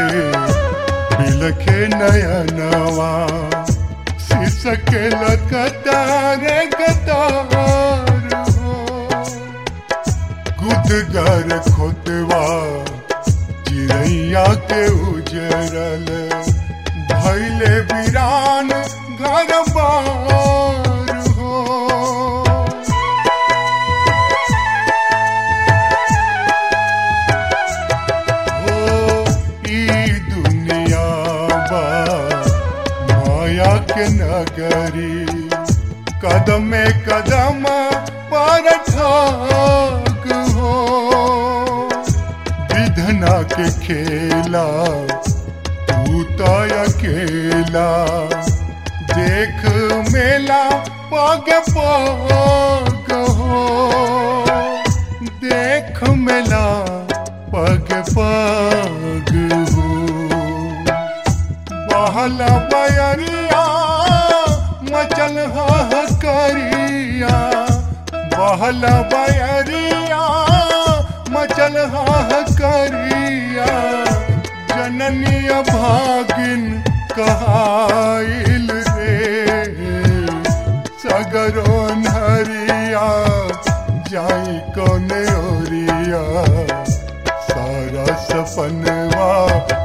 बिलखे नयनवा सिसके लकतार कतार हो गुदगर खोतवा चिड़ैया के उजरल भैले वीरान घर बार हो हो ई दुनिया बा माया के नगरी कदम कदम पर ठाक हो विधना के खेला तू तो अकेला देख मेला पग पग हो देख मेला पग पग हो बहला बयरिया मचल करिया बहला बयरिया मचल करिया जननी भागिन कहाइल रे सगरो नरिया जाई कोने ओरिया सारा सपनवा